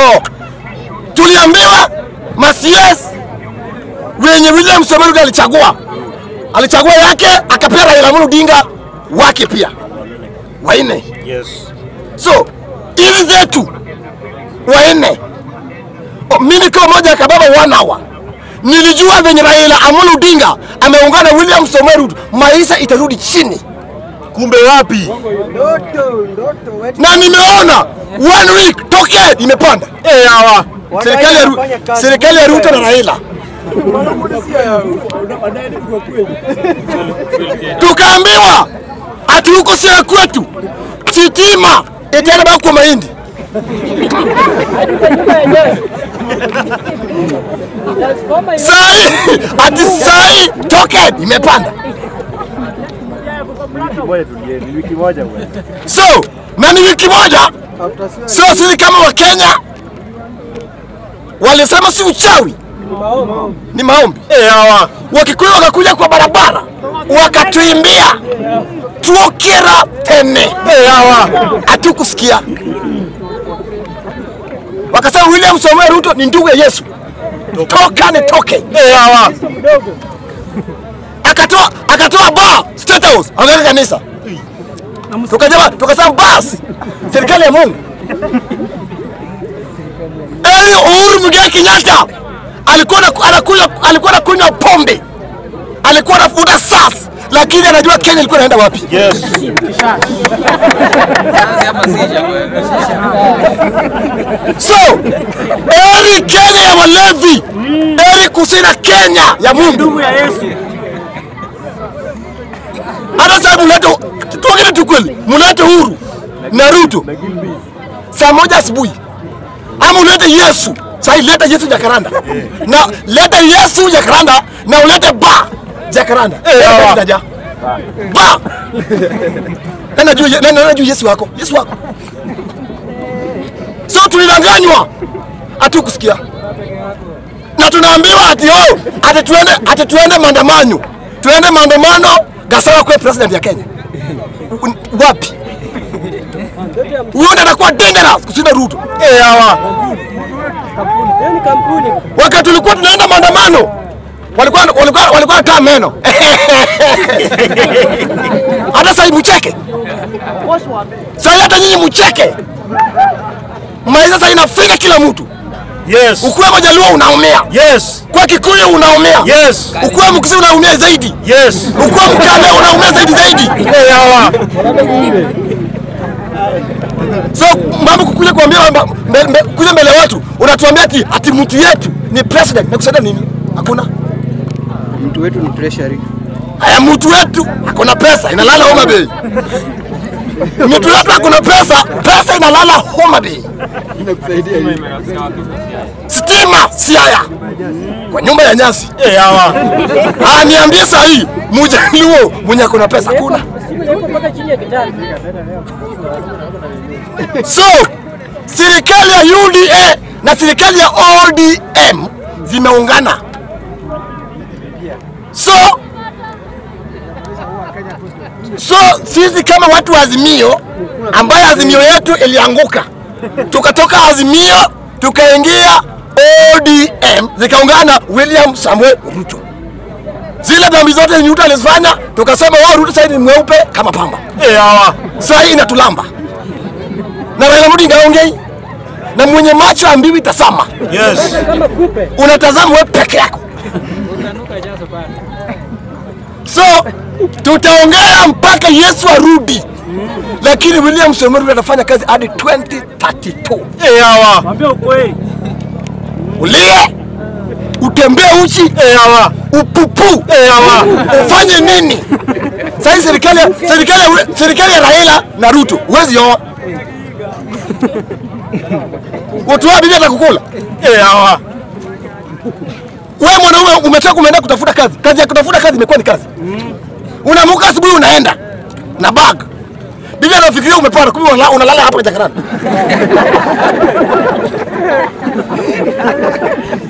Oh, tuliambiwa Masies wenye William Samoei Ruto alichagua, alichagua yake akapea Raila Amolo Odinga wake pia wanne. Yes. So hizi zetu wanne, O, mimi kama moja ya kababa one hour nilijua venye Raila Amolo Odinga ameungana na William Samoei Ruto, maisha itarudi chini, Kumbe wapi? na nimeona one week tokea imepanda Eh, hawa. serikali ya, Ru- serikali ya Ruto na Raila tukaambiwa ati huko sio kwetu, sitima itaenda baki kwa mahindi. Sai ati sai token imepanda. Moja tulieni, wiki moja bwana. So na ni wiki moja, so sisi kama Wakenya walisema si uchawi, ni maombi. Eh, hawa. Wakikuyu wakakuja kwa barabara wakatuimbia tuokera tene, Eh, hawa. hatukusikia. Wakasema William Samoei Ruto ni ndugu ya Yesu, toka nitoke. Eh, hawa. Akatoa akatoa ba State House akaweka kanisa, tukasema tukasema basi serikali ya Mungu. Eli Uhuru Muigai Kenyatta alikuwa na- anakunywa alikuwa anakunywa pombe, alikuwa anavuta sas, lakini anajua Kenya ilikuwa inaenda wapi. Yes. So eri Kenya ya walevi, eri kusina Kenya ya Mungu. Hata sasa mulete, tuongee tu kweli, mulete Uhuru na Ruto saa moja asubuhi, ama ulete Yesu sasa, leta Yesu Jakaranda na leta Yesu Jakaranda na ulete ba Jakaranda Eh, hawa. Jaja. ba na najua na najua Yesu wako Yesu wako so tulidanganywa, hatukusikia na tunaambiwa ati oh, ati tuende ati tuende maandamano, tuende maandamano Gasawa kwa president ya Kenya. Un- Wapi? Huyo ndiye anakuwa dangerous kushinda Ruto. Eh, hawa. Wakati tulikuwa tunaenda maandamano walikuwa walikuwa walikuwa wanataa meno hata sasa hivi mcheke sasa, hata nyinyi mcheke, maisha sasa inafinya kila mtu. Yes. Ukiwa Majaluo unaumia, Yes. kwa Kikuyu unaumia, Yes. ukiwa Mkisii unaumia zaidi, Yes. ukiwa Mkale unaumia zaidi zaidi. Eh, hawa. So mambo kukuja kuambia kwamba mbe- mbe- kuja mbele ya watu unatuambia ati ati mtu yetu ni president na kusaidia nini? Hakuna. mtu wetu ni treasury. Haya, mtu wetu hakuna pesa inalala Homa Bay. Mtu wetu hakuna pesa, pesa inalala Homa Bay. Inakusaidia hivi. Stima Siaya kwa nyumba ya nyasi. Eh, hawa. Ah, niambie saa hii Mjaluo mwenye akona pesa hakuna. So serikali ya UDA na serikali ya ODM zimeungana. So so sisi kama watu wa Azimio, ambayo Azimio yetu ilianguka, tukatoka Azimio tukaingia ODM, zikaungana William Samuel Ruto. Zile dhambi zote yenye Ruto alizifanya, tukasema wao Ruto sasa ni mweupe kama pamba Eh, hawa. saa hii inatulamba na Raila Odinga haongei na mwenye macho ambiwi tasama, Yes. unatazama wewe peke yako. So tutaongea mpaka Yesu arudi, lakini William Samoei Ruto atafanya kazi hadi 2032. Eh, hawa. Ulie, utembee uchi, Eh, hawa. upupu, Eh, hawa. ufanye nini? Sasa serikali ya- serikali ya- serikali ya Raila na Ruto huwezi oa watu wa bibi atakukula. Eh, hawa. Wewe mwanaume umetoka umeenda kutafuta kazi, kazi ya kutafuta kazi imekuwa ni kazi. Unaamka asubuhi unaenda na bag, bibi anafikiria umepanda, kumbe unala- unalala hapa Jakarta.